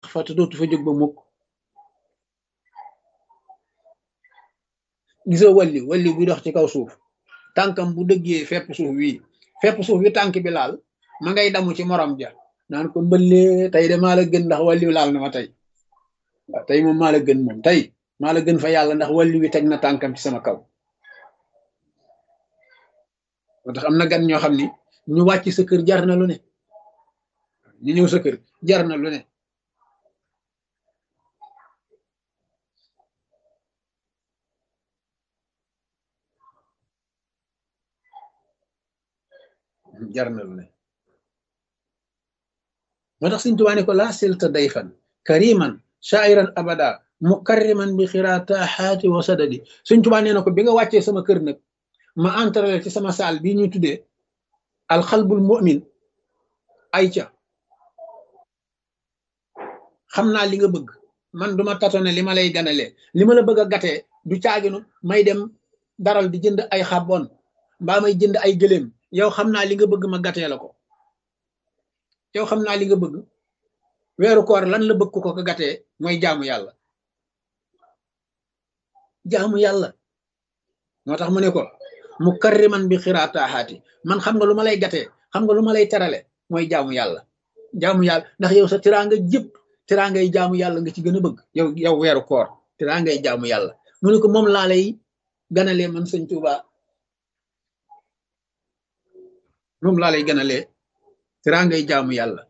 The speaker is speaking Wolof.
fa te dootu fa jóg ba mukk gisoo walli walli buy dox ci kaw suuf tànkam bu dëggee fepp suuf wii fepp suuf wi tànk bi laal ma ngay damu ci morom ja naan ko mbëllee tey de maa la gën ndax walli laal na ma tey waaw tey moom maa la gën moom tey maa la gën fa yàlla ndax walli wi teg na tànkam ci sama kaw moo tax am na gan ñoo xam ni ñu wàcc sa kër jar na lu ne ñu ñëw sa kër jar na lu ne jar na lu ne moo tax Sëñ Tuubaa ne ko laa silta dayfan kariman shairan abada mukarriman bi xiraataxaati wa sadadi Sëñ Tuubaa nee na ko bi nga wàccee sama kër nag ma entrale ci sama saal bii ñuy tuddee alxalbul mu'min ay ca xam naa li nga bëgg man duma tatone li ma lay ganalee li ma la bëgg a gatee du caaginu may dem daral di jënd ay xabon mbaa may jënd ay gëléem yow xam naa li nga bëgg ma gatee la ko yow xam naa li nga bëgg weeru koor lan la bëgg ko ko gatee mooy jaamu yàlla jaamu yàlla moo tax mu ne ko mu karriman bi xiraataaxaati man xam nga lu ma lay gatee xam nga lu ma lay terale mooy jaamu yàlla jaamu yàlla ndax yow sa tiraanga jëpp tiraangay jaamu yàlla nga ci gën a bëgg yow yow weeru koor tiraangay jaamu yàlla mu ne ko moom laa lay ganalee man sëñ Tuuba moom laa lay ganalee tiraangay jaamu yàlla